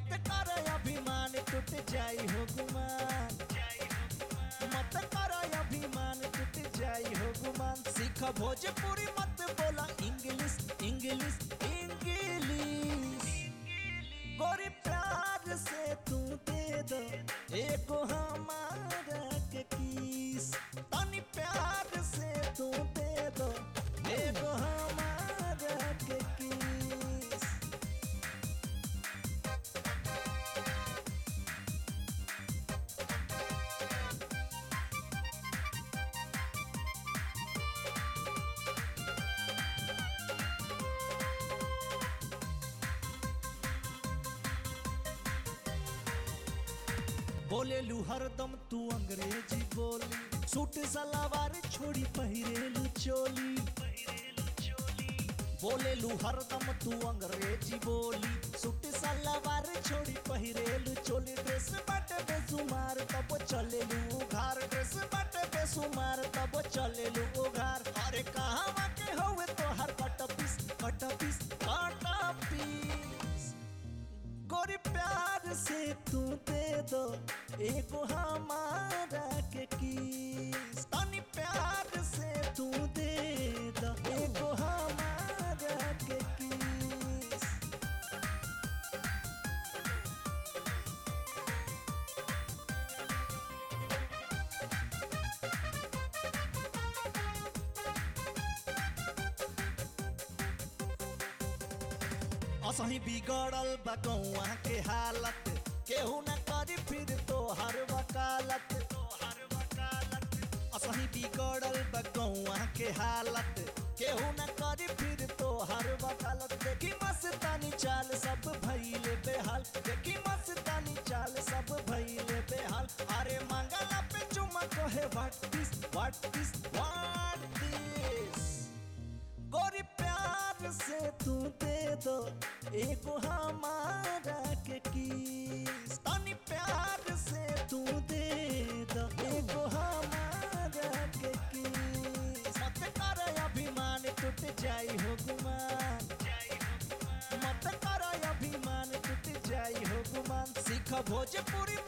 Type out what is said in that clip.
मत कर अभिमान टूट जाई हो गुमान मत कर अभिमान टूट जाई हो गुमान सीख भोजपुरी मत बोला इंग्लिश इंग्लिश इंग्लिश गोरी प्यार से तू दे दो एगो हमारा के किस तनी प्यार से तू दे दो एगो हमारा के किस बोलेलू हरदम तू अंग्रेजी बोली सूट सलावार छोड़ी पहिरेलू चोली बोलेलू हरदम तू अंग्रेजी बोली सूट सलावार छोड़ी पहिरेलू चोली ड्रेस बाटे बेसुमार तब चलेलू उघार ड्रेस बाटे बेसुमार तब चलेलू उघार अरे कहाँ के होवे तो हर कट पीस कट पीस कट पीस गोरी प्यार से तू दे दो एगो हमारा के किस तनी प्यार से तू दे दो एगो हमारा के किस असही बिगड़ल बा गौआ के हालत केहू न करी फिर तो हर वकालत असही बिगड़ल बा गौआ के हालत केहू न करी फिर तो हर वकालत देखी मस्तानी चाल सब भइले बेहाल देखी मस्तानी चाल सब भइले बेहाल अरे मंगला पे चुमा कहे what this what this what this गोरी प्यार से तू दे दो एगो हमारा के किस तनी प्यार से तू दे दो एगो हमारा के किस मत कर अभिमान टूट जाई हो गुमान मत कर अभिमान टूट जाई हो गुमान सीख भोजपुरी